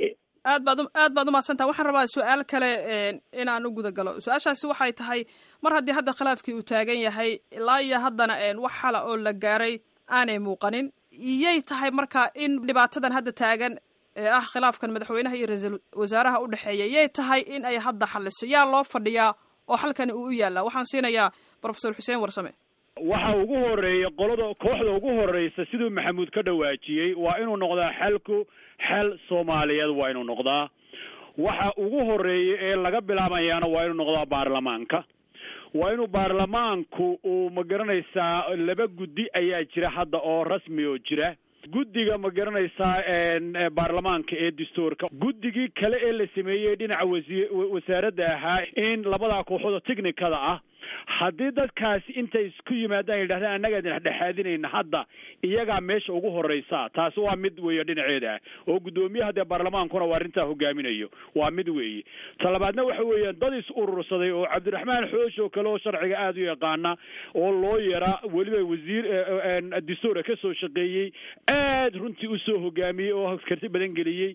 Speaker 1: aad baad aad baad umahadsantaha waxaan rabaa su-aal kale inaan u guda galo su-aashaasi waxay tahay mar haddii hadda khilaafkii uu taagan yahay ilaa iyo haddana wax xala oo la gaaray aanay muuqanin iyay tahay marka in dhibaatadan hadda taagan ee ah khilaafkan madaxweynaha iyo ra-iisul wasaaraha u dhexeeya yay tahay in ay hadda xaliso yaa loo fadhiyaa oo xalkani uu u yaallaa waxaan siinayaa professor xuseen warsame
Speaker 2: waxa ugu horeeya qolada kooxda ugu horeysa siduu maxamuud ka dhawaajiyey waa inuu noqdaa xalku xal soomaaliyeed waa inuu noqdaa waxa ugu horeeya ee laga bilaabayaana waa inuu noqdaa baarlamaanka waa inuu baarlamaanku uu ma garanaysaa laba guddi ayaa jira hadda oo rasmi oo jira guddiga ma garanaysaa baarlamaanka ee dastuurka guddigii kale ee la sameeyey dhinaca wasi wasaaradda ahaa in labadaa kooxood technicada ah haddii dadkaasi intay isku yimaadaan yidhahdaan annagaa dhexdhexaadinayna hadda iyagaa meesha ugu horeysa taasi waa mid weeye dhinaceeda ah oo guddoomiyaha dee baarlamaankuna waa arrintaa hogaaminayo waa mid weeye talabaadna waxa weeyaan dad is urursaday oo cabdiraxmaan xoosh oo kale oo sharciga aada u yaqaana oo loo yara weliba wasiir dastuura ka soo shaqeeyey aad runtii usoo hogaamiyey oo karti badan geliyey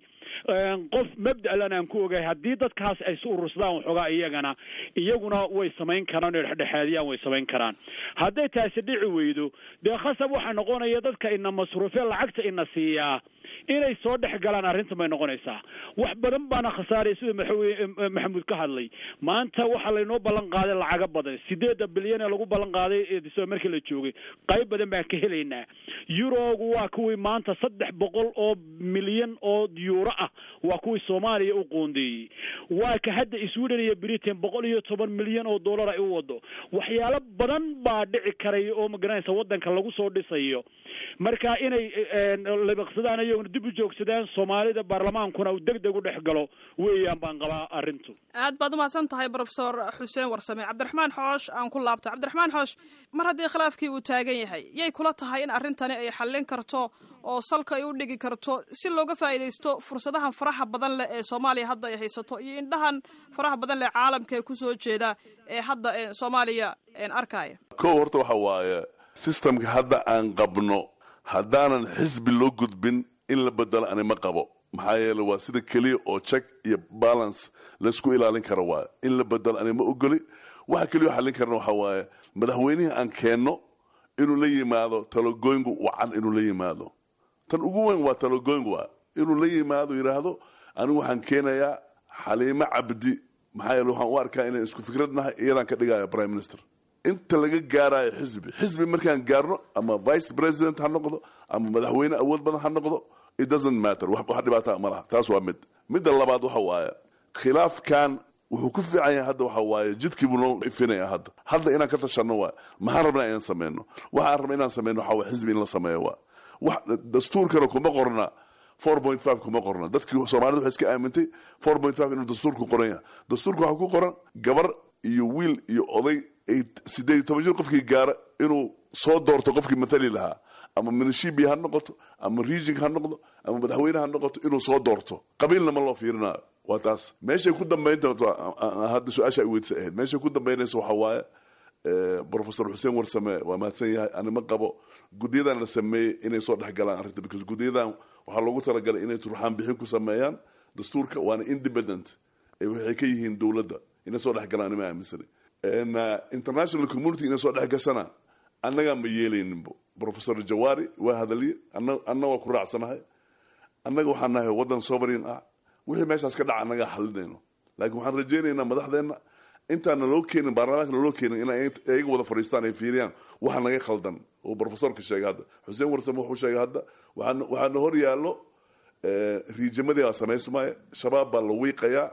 Speaker 2: qof mabda'lan aan ku ogahay haddii dadkaas ay is urursadaan waxoogaa iyagana iyaguna way samayn karaan oo dhexdhexaadiyaan way samayn karaan hadday taasi dhici weydo dee khasab waxaa noqonaya dadka ina masruufee lacagta ina siiyaa inay soo dhex galaan arrintan bay noqonaysaa wax badan baana khasaaraya sida madaxweyne maxamuud ka hadlay maanta waxaa laynoo ballan qaaday lacago badan sideedda bilyan ee lagu ballan qaaday markii la joogay qayb badan baan ka helaynaa yurogu waa kuwii maanta saddex boqol oo milyan oo yuuro ah waa kuwii soomaaliya u qoondeeyey waa ka hadda sweden iyo britain boqol iyo toban milyan oo dollar ay u wado waxyaalo badan baa dhici karaya oo magaranaysa waddanka lagu soo dhisayo marka inay libiqsadaan iyaguna dib u joogsadaan soomaalida baarlamaankuna uu deg deg u dhex galo weeyaan baan qabaa arrintu
Speaker 1: aad baad umahadsan tahay professor xuseen warsame cabdiraxmaan xoosh aan ku laabto cabdiraxmaan xoosh mar haddii khilaafkii uu taagan yahay yay kula tahay in arrintani ay xallin karto oo salka ay u dhigi karto si looga faa'iidaysto fursadahan faraha badan leh ee soomaaliya hadda ay haysato iyo indhahan faraha badan leh caalamka ee kusoo jeeda ee hadda soomaaliya arkaya
Speaker 4: kow horta waxa waaye systemka hadda aan qabno haddaanan xisbi loo gudbin in la bedelo ani ma qabo maxaa yeele waa sida keliya oo check iyo balance laysku ilaalin karo waaye in la bedelo ani ma ogoli waxa keliya oo xallin karna waxa waaye madaxweynihii aan keenno inuu la yimaado talogooyngu wacan inuu la yimaado tan ugu weyn waa talogooyngu waa inuu la yimaado yidhaahdo anigu waxaan keenayaa xaliimo cabdi maxaa yeele waxaan u arkaa inaan isku fikrad nahay iyadaan ka dhigaya prime minister inta laga gaarayo xisbi xisbi markaan gaarno ama vice president ha noqdo ama madaxweyne awood badan ha noqdo it doesn't matter wax dhibaata ma laha taas waa mid midda labaad waxa waaye khilaafkan wuxuu ku fiican yahay hadda waxa waaye jidkii buu noo ifinaya hadda hadda inaan ka tashanno waa maxaan rabnaa inaan sameyno waxaan rabna inaan sameyno waxa waa xisbi in la sameeyo waa wax dastuurkana kuma qorna four point five kuma qorna dadkii soomaalida waxay iska aamintay four point five inuu dastuurku qoran yahay dastuurka waxaa ku qoran gabar iyo wiil iyo oday ay sideed iyo toban jir qofkii gaara inuu soo doorto qofkii mathali lahaa ama minishibi ha noqoto ama region ha noqdo ama madaxweyne ha noqoto inuu soo doorto qabiilna ma loo fiirinayo waa taas meeshay ku dambayn doonto hadda su-aasha ay weydisa ahayd meeshay ku dambaynaysa waxaa waaye professor xuseen warsame waa mahadsan yahay anima qabo guddiyadan la sameeyey inay soo dhex galaan arrinta because guddiyadan waxaa loogu talagalay inay turxaan bixin ku sameeyaan dastuurka waana independent waxay ka yihiin dowladda inay soo dhex galaan anima aaminsanay international community inay soo dhex gashana annagaa ma yeelayninbo professor jawaari waa hadalye anna waa ku raacsanahay annaga waxaan nahay waddan sovereign ah wixii meeshaas ka dhaca annagaa xalinayno laakiin waxaan rajaynaynaa madaxdeenna intaan naloo keenin baarlamaanka naloo keenin in ayaga wada fadhiistaan ay fiiriyaan waxa naga khaldan oo professorka sheegay hadda xuseen warsame wuxuu sheegay hadda waxaana hor yaallo riijimadii baa samaysmaya shabaab baa la wiiqayaa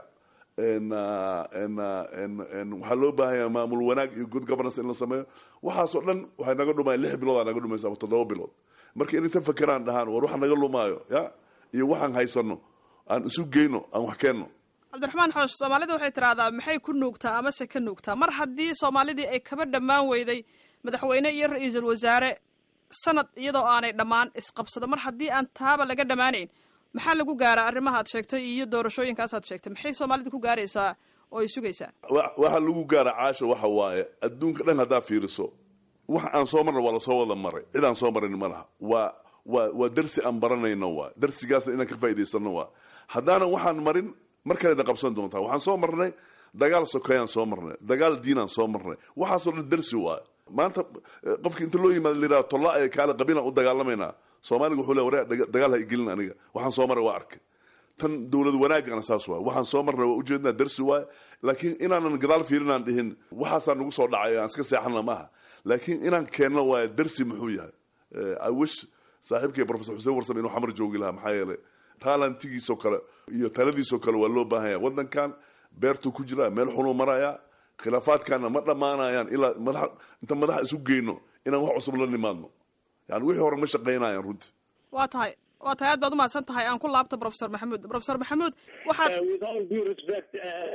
Speaker 4: waxaa loo baahanya maamul wanaag iyo good governance in la sameeyo waxaasoo dhan waxay naga dhumaya lix biloodaa naga dhumaysa ama toddoba bilood marka in inta fakeraan dhahaan war waxa naga lumaayo ya iyo waxaan haysano aan isu geyno aan wax keenno
Speaker 1: cabdiraxmaan xoosh soomaalida waxay tidhaahdaa maxay ku nuugtaa amase ka nuugtaa mar haddii soomaalidii ay kaba dhammaan weyday madaxweyne iyo ra-iisul wasaare sanad iyadoo aanay dhammaan isqabsado mar haddii aan taaba laga dhammaanayn maxaa lagu gaaraa arrimaha ad sheegtay iyo doorashooyinkaas aad sheegtay maxay soomaalida ku gaaraysaa oo ay sugaysaa
Speaker 4: waxa lagu gaara caasha waxa waaye adduunka dhan haddaa fiiriso wax aan soo marna waa lasoo wada maray cid aan soo marin ma laha waa waa waa darsi aan baranayno waa darsigaasna inaan ka faa'idaysano waa haddaanan waxaan marin mar kalena qabsan doontaa waxaan soo marnay dagaal sokeeyaan soo marnay dagaal diinaan soo marnay waxaasoo dhan darsi waaye maanta qofki inta loo yimaado layidhaha tolla ee kaale qabiilaan u dagaalamaynaa soomaaliga wuxuu le waree dagaal ha igelin aniga waxaan soo maray waa arkay tan dowlad wanaagana saas waay waxaan soo marnay waa ujeednaa darsi waaye laakiin inaanan gadaal fiirinaan dhihin waxaasaa nagu soo dhacay aan iska seexana maaha laakiin inaan keenno waaye darsi muxuu yahay i wish saaxiibkay professor xuseen warsame inuu xamar joogi lahaa maxaa yeelay taalantigiisoo kale iyo taladiisoo kale waa loo baahanya waddankan beertuu ku jiraa meel xunuu marayaa khilaafaadkaana ma dhammaanayaan ilaa madax inta madaxa isu geyno inaan wax cusub la nimaadno yani wixii hore ma shaqaynayaan runtii
Speaker 1: waa tahay waa tahay aad baad umahadsan tahay aan ku laabto professor maxamuud professor maxamuud waxaad
Speaker 3: with all due respect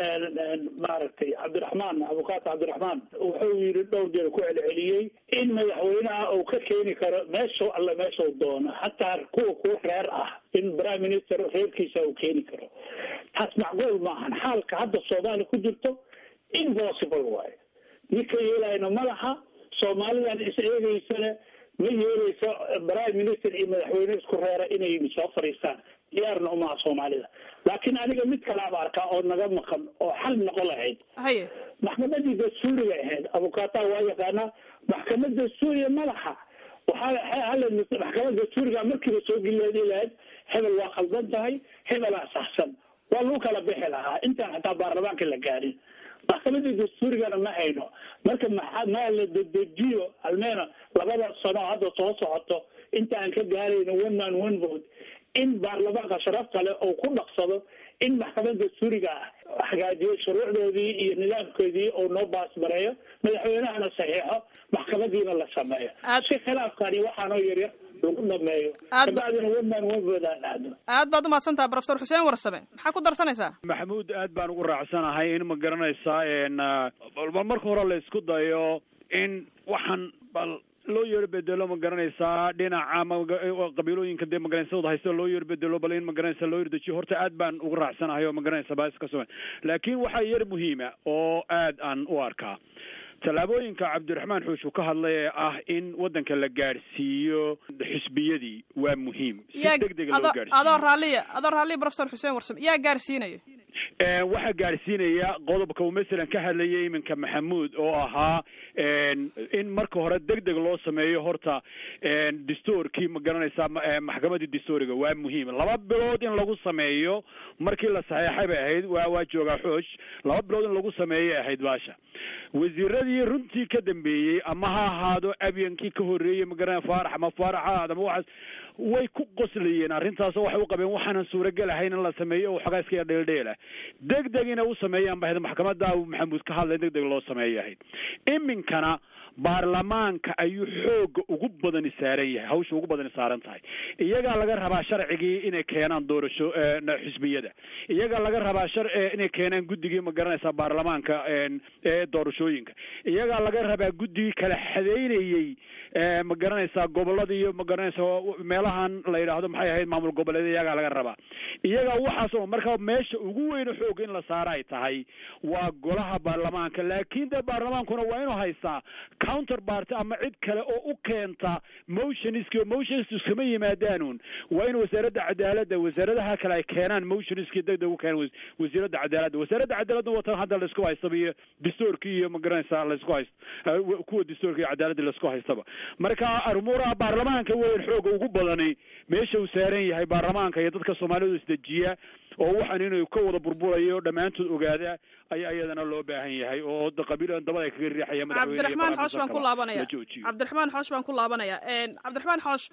Speaker 3: maaragtay cabdiraxmaan abukaata cabdiraxmaan wuxuu yidhi dhowr jeer ku celceliyey in madaxweynaha uu ka keeni karo meeshuu alle meeshuu doono hataa kuwa kuwa reer ah in prime minister reerkiisa uu keeni karo taas macquul maahan xaalka hadda soomaaliya ku jirto impossible waayo ninka yeelayna ma laha soomaalidan is eegeysana ma yeeleyso prime minister iyo madaxweyne isku reera inay soo fadhiistaan diyaarna umaha soomaalida laakiin aniga mid kalaaba arkaa oo naga maqan oo xal noqon lahayd
Speaker 1: haye
Speaker 3: maxkamadii dastuuriga ahayd abukaata waa yaqaanaa maxkamad dastuuriga ma laha waxaa hala maxkamad dastuuriga markiiba soo gelileedi lahayd hebel waa khaldan tahay hebelaa saxsan waa lagu kala bixi lahaa intaan xataa baarlamaanka la gaarin maxkamadii dastuurigana ma hayno marka maxaa maa la dedejiyo almeena labada sano hadda soo socoto inta aan ka gaarayno one man one vote in baarlamaanka sharaf kale oo ku dhaqsado in maxkamada dastuuriga ah hagaajiyo shuruucdoodii iyo nidaamkoodii oo noo baasmareeyo madaxweynahana saxiixo maxkamadiina la sameeyo si khilaafkani waxaanoo yaryar lagu dhameeyo kabacdina one man one vote aan dhacdo
Speaker 1: aad baad umahadsan tahay professor xuseen warsame maxaa ku darsanaysaa
Speaker 2: maxamuud aad baan ugu raacsanahay in ma garanaysaa bal marka hore la isku dayo in waxaan bal loo yeero bedelo ma garanaysaa dhinaca qabiilooyinka dee magaranaysadooda haysta loo yeero bedelo bal in ma garanaysa loo yerdejiyo horta aad baan ugu raacsanahay oo ma garanaysa baa iska sugan laakiin waxaa yar muhiima oo aad aan u arkaa tallaabooyinka cabdiraxmaan xuush uu ka hadlay ee ah in waddanka la gaadhsiiyo xisbiyadii waa muhiim si deg dega loo gaadhsiiyo
Speaker 1: adoo raalliya adoo raalliya professor xuseen warsame yaa gaadhsiinaya
Speaker 2: waxaa gaadhsiinaya qodobka uu masalan ka hadlayay iminka maxamuud oo ahaa in marka hore deg deg loo sameeyo horta dastuurkii ma garanaysaa maxkamadii dastuuriga waa muhiim laba bilood in lagu sameeyo markii la saxeexay bay ahayd waa waa joogaa xoosh laba bilood in lagu sameeyay ahayd baasha wasiiradii runtii ka dambeeyey ama ha ahaado abyankii ka horreeyey magaranaya faarax ama faarax ha ahaado ama waxaas way ku qoslayeen arrintaasoo waxay u qabeen waxaanan suuragal ahayn in la sameeyo oo waxoogaa iska yar dheeldheela deg deg inay u sameeyaan ba ahayd maxkamadda maxamuud ka hadlay deg deg loo sameeyay ahayd iminkana baarlamaanka ayuu xooga ugu badani saaran yahay hawsha ugu badani saaran tahay iyagaa laga rabaa sharcigii inay keenaan doorasho xisbiyada iyagaa laga rabaa shar inay keenaan guddigii ma garanaysaa baarlamaanka ee doorashooyinka iyagaa laga rabaa guddigii kala xadeynayey ma garanaysaa gobolada iyo ma garanaysaa meelahan la yidhaahdo maxay ahayd maamul goboleed iyagaa laga rabaa iyagaa waxaas oo marka meesha ugu weyne xoog in la saara ay tahay waa golaha baarlamaanka laakiin dee baarlamaankuna waa inuu haystaa counter party ama cid kale oo u keenta motionski motionski iskama yimaadaanuun waa in wasaaradda cadaaladda wasaaradaha kale ay keenaan motionski deg deg u keenan wasiiradda cadaaladda wasaaradda cadaaladda watan hadda laisku haystaba iyo dastuurkii iyo ma garanaysaa laisku hayst kuwa dastuurka iyo cadaaladda laisku haystaba marka armuuraha baarlamaanka weyn xooga ugu badani meesha uu saaran yahay baarlamaanka iyo dadka soomaalidu isdejiya oo waxaan inuu ka wada burburayo dhammaantood ogaada ayaa iyadana loo baahan yahay oo qabiil dabada ay kaga riixaya
Speaker 1: cabdiraxmaan xoosh baan ku laabanaya cabdiraxmaan xoosh baan ku laabanaya cabdiraxmaan xoosh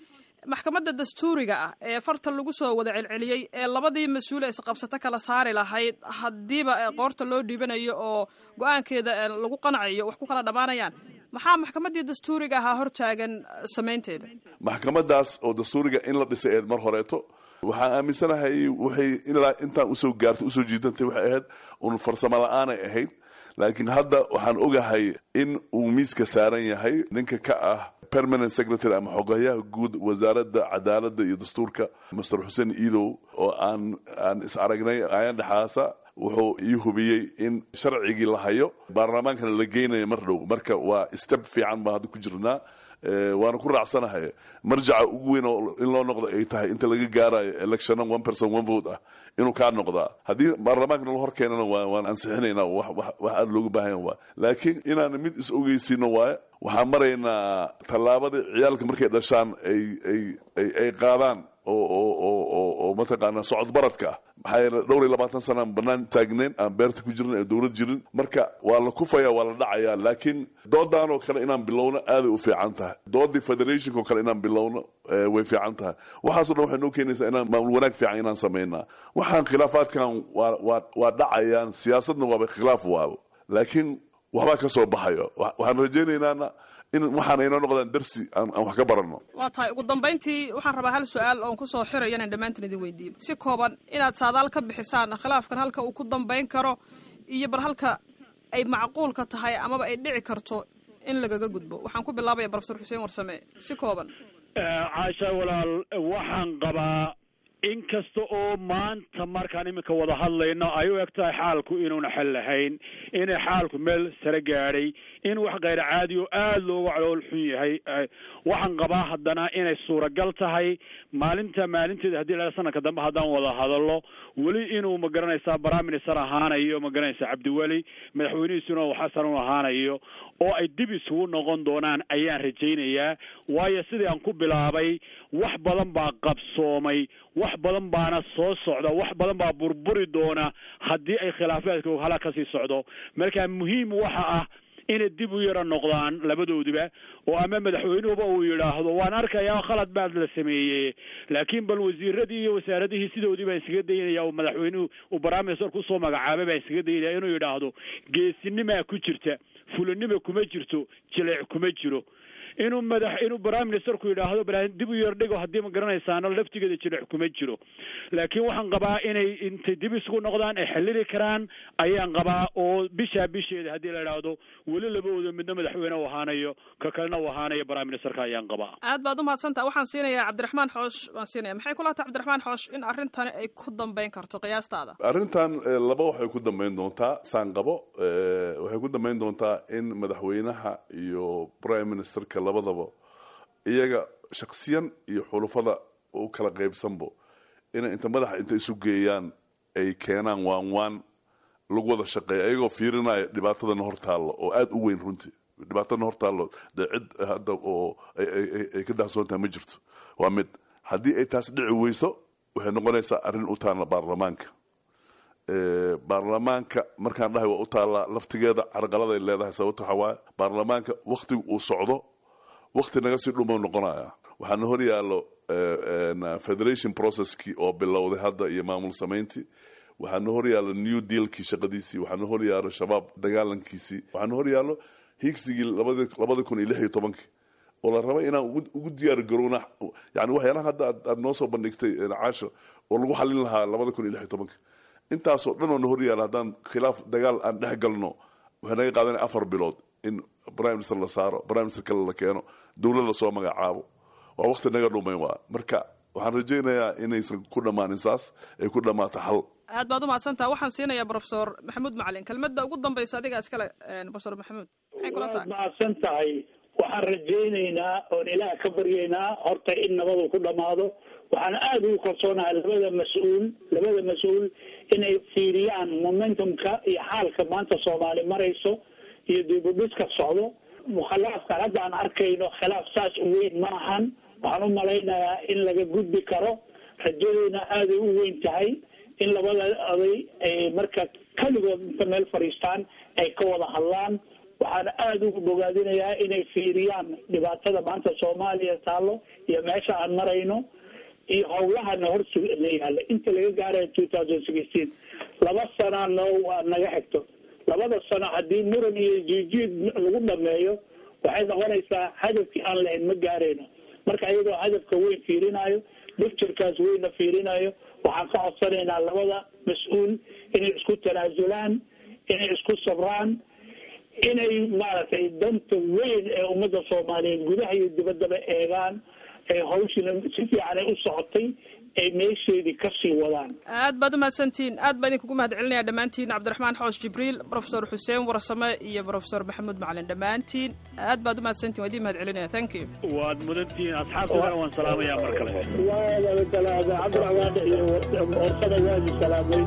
Speaker 1: maxkamadda dastuuriga ah ee farta lagu soo wada celceliyey ee labadii mas-uule isqabsato kala saari lahayd haddiiba qoorta loo dhiibanayo oo go-aankeeda lagu qancayo wax ku kala dhammaanayaan maxaa maxkamaddii dastuuriga ahaa hortaagan samaynteeda
Speaker 4: maxkamadaas oo dastuuriga in la dhisay eed mar horeeto waxaan aaminsanahay waxay ilaa intaan usoo gaartay usoo jiidantay waxay ahayd un farsamo la-aanay ahayd laakiin hadda waxaan ogahay in uu miiska saaran yahay ninka ka ah permanent secretary ama xogayaha guud wasaaradda cadaaladda iyo dastuurka master xuseen iidow oo aan aan is aragnay ayan dhexaasa wuxuu ii hubiyey in sharcigii la hayo baarlamaankana la geynayo mar dhow marka waa step fiican baan hadda ku jirnaa waana ku raacsanahay marjaca ugu weyn oo in loo noqdo ay tahay inta laga gaarayo electiona one person one vote ah inuu kaa noqdaa haddii baarlamaanka nala hor keenana waan ansixinaynaa wax aada looga baahanya waa laakiin inaan mid is ogeysiino waaye waxaan maraynaa tallaabada ciyaalka markay dhashaan ay ay ay ay qaadaan oo oo oo oo oo mataqaanaa socod baradka ah maxaa yeele dhowr iyo labaatan sana aan banaan taagnayn aan beerta ku jirin ee dowlad jirin marka waa la kufaya waa la dhacayaa laakiin doodan oo kale inaan bilowno aaday u fiican tahay doodii federationka oo kale inaan bilowno way fiican tahay waxaaso dhan waxay noo keenaysaa inaan maamul wanaag fiican inaan samaynaa waxaan khilaafaadkan waa waa waa dhacayaan siyaasadna waaba khilaaf waabo laakiin waxbaa ka soo baxayo waxaan rajaynaynaa in waxaana inoo noqdaan darsi aan wax ka baranno
Speaker 1: waa tahay ugu dambayntii waxaan rabaa hal su-aal oon kusoo xirayo inaan dhammaantiin idin weydiiyo si kooban inaad saadaal ka bixisaan khilaafkan halka uu ku dambayn karo iyo bal halka ay macquulka tahay amaba ay dhici karto in lagaga gudbo waxaan ku bilaabaya brofesor xuseen warsame si kooban
Speaker 2: caasha walaal waxaan qabaa in kasta oo maanta markaan iminka wada hadlayno ay u eg tahay xaalku inuuna xel lahayn inay xaalku meel sare gaadhay in wax kayr caadi oo aada looga calool xun yahay waxaan qabaa haddana inay suuragal tahay maalinta maalinteeda haddii la sanadka dambe haddaan wada hadallo weli inuu magaranaysaa prime minister ahaanayo magaranaysaa cabdiweli madaxweynihiisuna uu xasan u ahaanayo oo ay dib isugu noqon doonaan ayaan rajaynayaa waayo sidii aan ku bilaabay wax badan baa qabsoomay wax badan baana soo socda wax badan baa burburi doona haddii ay khilaafaadka hala kasii socdo marka muhiim waxa ah inay dib u yaro noqdaan labadoodiba oo ama madaxweynuhuba uu yidhaahdo waan arkayaa khalad baad la sameeyey laakiin bal wasiiradii iyo wasaaradihii sidoodii baan iskaga daynaya oo madaxweynuhu uu baraaminister kusoo magacaabay baan iskaga daynaya inuu yidhaahdo geesinimaa ku jirta fulinima kuma jirto jileec kuma jiro inuu madax inuu prime ministerku yidhaahdo bal dib u yar dhigo haddii ma garanaysaano laftigeeda jileec kuma jiro laakiin waxaan qabaa inay intay dib isugu noqdaan ay xallili karaan ayaan qabaa oo bishaa bisheeda haddii la idhaahdo weli labadooda midna madaxweyne u ahaanayo ka kalena u ahaanayo prime ministerka ayaan qabaa
Speaker 1: aad baad umahadsantaha waxaan siinayaa cabdiraxmaan xoosh waan siinaya maxay kula tahay cabdiraxmaan xoosh in arrintani ay ku dambayn karto qiyaastaada
Speaker 4: arrintan laba waxay ku dambayn doontaa saan qabo waxay ku dambayn doontaa in madaxweynaha iyo prime ministerka labadaba iyaga shaksiyan iyo xulufada u kala qaybsanbo inay inta madaxa inta isu geeyaan ay keenaan waan waan lagu wada shaqeeya ayagoo fiirinaya dhibaatadana hor taallo oo aada u weyn runtii dhibaatadana hor taallo dee cid hadda oo ay ka dahsoon tahay ma jirto waa mid haddii ay taas dhici weyso waxay noqonaysaa arrin u taalla baarlamaanka baarlamaanka markaan dhahay waa u taallaa laftigeeda carqaladay leedahay sababto waxaa waaye baarlamaanka waktiga uu socdo wakti naga sii dhumau noqonaya waxaana hor yaallo federation processkii oo bilowday hadda iyo maamul samayntii waxaana hor yaallo new dealkii shaqadiisii waxaana hor yaallo shabaab dagaalankiisii waxaana hor yaallo higsigii labada kun iyo lix iyo tobankii oo la rabay inaan ugu diyaar garowna yani waxyaalaha hadda aad noo soo bandhigtay caasho oo lagu xalin lahaa labada kun iyo lix iyo tobankii intaasoo dhan oo na hor yaalla haddaan khilaaf dagaal aan dhex galno waxay naga qaadanaya afar bilood in prime minister la saaro prime minister kale la keeno dowlad lasoo magacaabo waa wakti naga dhumay waa marka waxaan rajaynayaa inaysan ku dhammaanin saas ay ku dhammaato xal
Speaker 1: aad baad umahadsantaha waxaan siinayaa profesor maxamuud macalin kelmadda ugu dambaysa adiga iskale profesor maxamuud maxay kula tahay
Speaker 3: mahadsan tahay waxaan rajaynaynaa oon ilaah ka baryaynaa horta in nabadu ku dhammaado waxaan aada ugu kalsoonahay labada mas-uul labada mas-uul inay fiiriyaan momentumka iyo xaalka maanta soomaali marayso iyo dibudhiska socdo mukhilaafkan hadda aan arkayno khilaaf saas u weyn ma ahan waxaan u malaynayaa in laga gudbi karo rajadeyna aaday u weyn tahay in labada oday ay marka keligood inta meel fadhiistaan ay ka wada hadlaan waxaana aada ugu bogaadinayaa inay fiiriyaan dhibaatada maanta soomaaliya taallo iyo meesha aan marayno iyo howlahana hor na yaalla inta laga gaaraya two thousand sixteen laba sanaa noo waa naga xigto labada sano haddii muran iyo jiijiid lagu dhameeyo waxay noqonaysaa hadafkii aan lahayn ma gaarayno marka iyadoo hadafka weyn fiirinayo dicturkaas weynna fiirinayo waxaan ka codsanaynaa labada mas-uul inay isku tanaasulaan inay isku sabraan inay maaragtay danta weyn ee ummadda soomaaliyeed gudaha iyo dibaddaba eegaan ee hawshina si fiican ay u socotay ay meesheedii kasii wadaan
Speaker 1: aad baad umahadsantihiin aad baa idinkugu mahad celinaya dhammaantiin cabdiraxmaan xoos jibriil profesor xuseen warsame iyo profesor maxamuud macalin dhammaantiin aad baad umahadsantihin waa idin mahad celinaya thank you
Speaker 2: waad mudantihiin asxaabtana waan salaamayaa mar kale
Speaker 3: waa salaada cabdiraxmaan iyo warsame waadi salaamay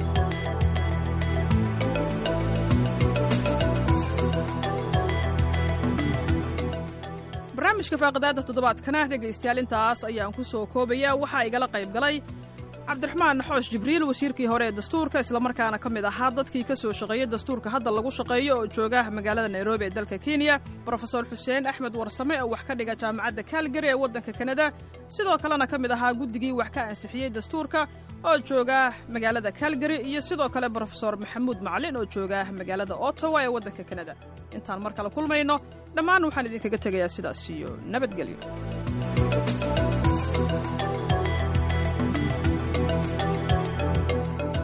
Speaker 1: barnaamijka faaqidaada toddobaadkana dhegaystayaal intaas ayaan ku soo koobaya waxaa igala qayb galay cabdiraxmaan xoosh jibriil wasiirkii hore ee dastuurka islamarkaana ka mid ahaa dadkii ka soo shaqeeyey dastuurka hadda lagu shaqeeyo oo jooga magaalada nairobi ee dalka kenya brofesor xuseen axmed warsame oo wax ka dhiga jaamacadda kaalgari ee waddanka kanada sidoo kalena ka mid ahaa guddigii wax ka ansixiyey dastuurka oo jooga magaalada kaalgari iyo sidoo kale brofesor maxamuud macalin oo jooga magaalada ottawa ee waddanka kanada intaan mar kale kulmayno dhammaan waxaan idinkaga tegayaa sidaas iyo nabadgelyo